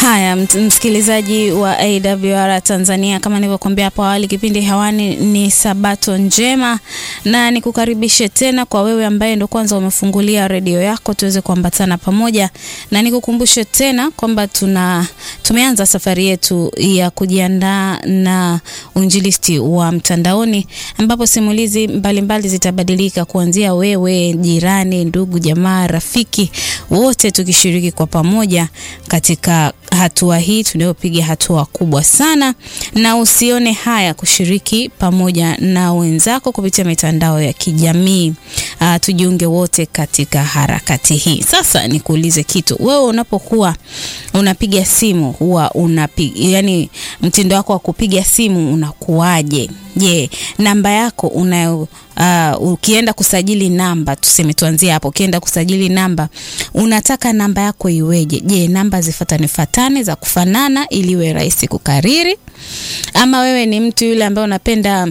Haya, msikilizaji wa AWR Tanzania, kama nilivyokuambia hapo awali, kipindi hewani ni Sabato Njema, na nikukaribishe tena kwa wewe ambaye ndo kwanza umefungulia redio yako, tuweze kuambatana pamoja, na nikukumbushe tena kwamba tuna tumeanza safari yetu ya kujiandaa na uinjilisti wa mtandaoni, ambapo simulizi mbalimbali zitabadilika kuanzia wewe, jirani, ndugu, jamaa, rafiki, wote tukishiriki kwa pamoja katika hatua hii tunayopiga hatua kubwa sana, na usione haya kushiriki pamoja na wenzako kupitia mitandao ya kijamii. Uh, tujiunge wote katika harakati hii. Sasa nikuulize kitu, wewe unapokuwa unapiga simu huwa unapiga, yani mtindo wako wa kupiga simu unakuwaje? Je, namba yako una uh, ukienda kusajili namba, tuseme tuanzie hapo, ukienda kusajili namba unataka namba yako iweje? Je, namba zifatane fatane za kufanana ili iwe rahisi kukariri, ama wewe ni mtu yule ambaye unapenda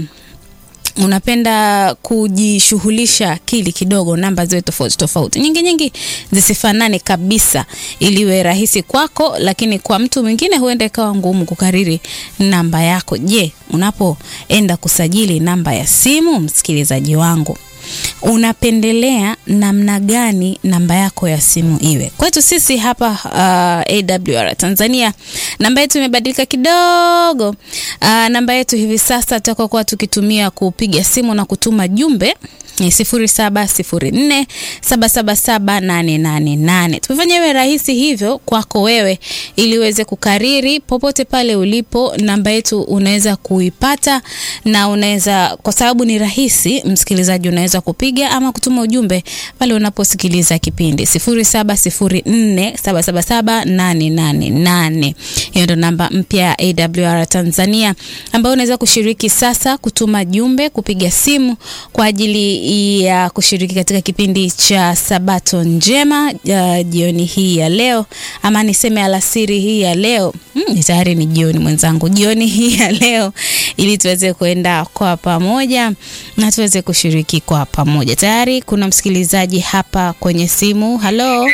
unapenda kujishughulisha akili kidogo, namba ziwe tofauti tofauti, nyingi nyingi, zisifanane kabisa, ili iwe rahisi kwako, lakini kwa mtu mwingine huenda ikawa ngumu kukariri namba yako. Je, unapoenda kusajili namba ya simu, msikilizaji wangu, unapendelea namna gani namba yako ya simu iwe? Kwetu sisi hapa uh, AWR Tanzania namba yetu imebadilika kidogo. Uh, namba yetu hivi sasa tutakuwa tukitumia kupiga simu na kutuma jumbe ni sifuri saba sifuri nne saba saba saba nane nane nane. Tumefanya iwe rahisi hivyo kwako wewe, ili uweze kukariri popote pale ulipo. Namba yetu unaweza kuipata na unaweza, kwa sababu ni rahisi, msikilizaji, unaweza kupiga ama kutuma ujumbe pale unaposikiliza kipindi sifuri saba sifuri nne saba saba saba nane nane nane. Hiyo ndo namba mpya ya AWR Tanzania ambayo unaweza kushiriki sasa, kutuma jumbe, kupiga simu kwa ajili ya kushiriki katika kipindi cha Sabato Njema uh, jioni hii ya leo ama niseme alasiri hii ya leo hmm, tayari ni jioni mwenzangu, jioni hii ya leo, ili tuweze kuenda kwa pamoja na tuweze kushiriki kwa pamoja. Tayari kuna msikilizaji hapa kwenye simu. Halo,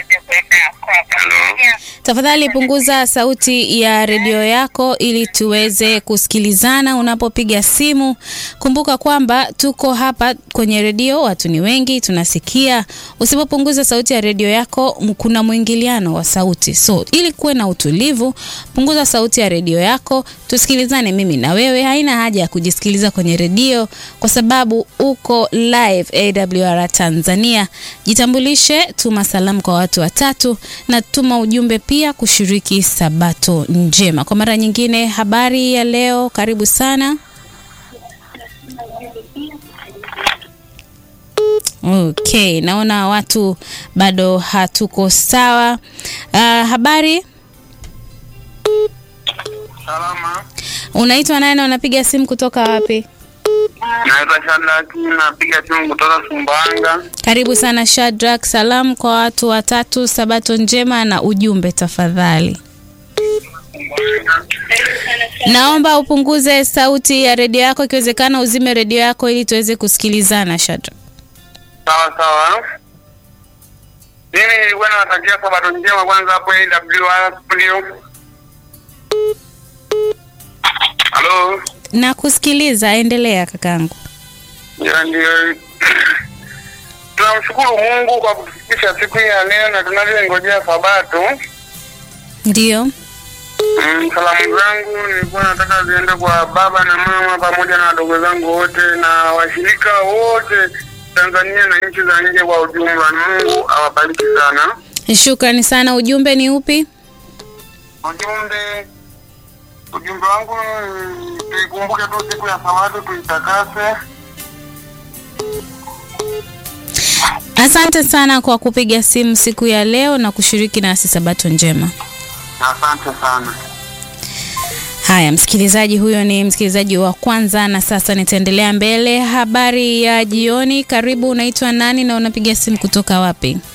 tafadhali punguza sauti ya redio yako ili tuweze kusikilizana unapopiga simu. Kumbuka kwamba tuko hapa kwenye redio, watu ni wengi, tunasikia. Usipopunguza sauti ya redio yako, kuna mwingiliano wa sauti, so ili kuwe na utulivu, punguza sauti ya redio yako, tusikilizane mimi na wewe. Haina haja ya kujisikiliza kwenye redio kwa sababu uko live AWR Tanzania. Jitambulishe, tuma salamu kwa watu watatu na tuma ujumbe pia kushiriki Sabato Njema. Kwa mara nyingine, habari ya leo, karibu sana. Okay, naona watu bado hatuko sawa. Uh, habari, Salama. unaitwa nani na unapiga simu kutoka wapi? Naitwa Shadrack, napiga simu kutoka Sumbawanga. Karibu sana Shadrack. Salamu kwa watu watatu, Sabato njema na ujumbe tafadhali. Naomba upunguze sauti ya redio yako, ikiwezekana uzime redio yako ili tuweze kusikilizana. Shadrack, Sawa sawa. Mimi nilikuwa nawatakia sabato njema kwanza hapo AWR studio. Halo. nakusikiliza, endelea kakangu. Ndio ndio. Tunamshukuru Mungu kwa kutufikisha siku hii ya leo na tunavyongojea sabato. Ndio, Mm, salamu zangu nilikuwa nataka ziende kwa baba na mama pamoja na wadogo zangu wote na washirika wote Tanzania na nchi za nje kwa ujumla. Mungu awabariki sana. shukrani sana. Ujumbe ni upi? Ujumbe ujumbe wangu ni tuikumbuke tu siku ya Sabato, tuitakase. Asante sana kwa kupiga simu siku ya leo na kushiriki nasi Sabato njema. Asante sana. Haya, msikilizaji huyo ni msikilizaji wa kwanza, na sasa nitaendelea mbele. Habari ya jioni, karibu. Unaitwa nani na unapiga simu kutoka wapi?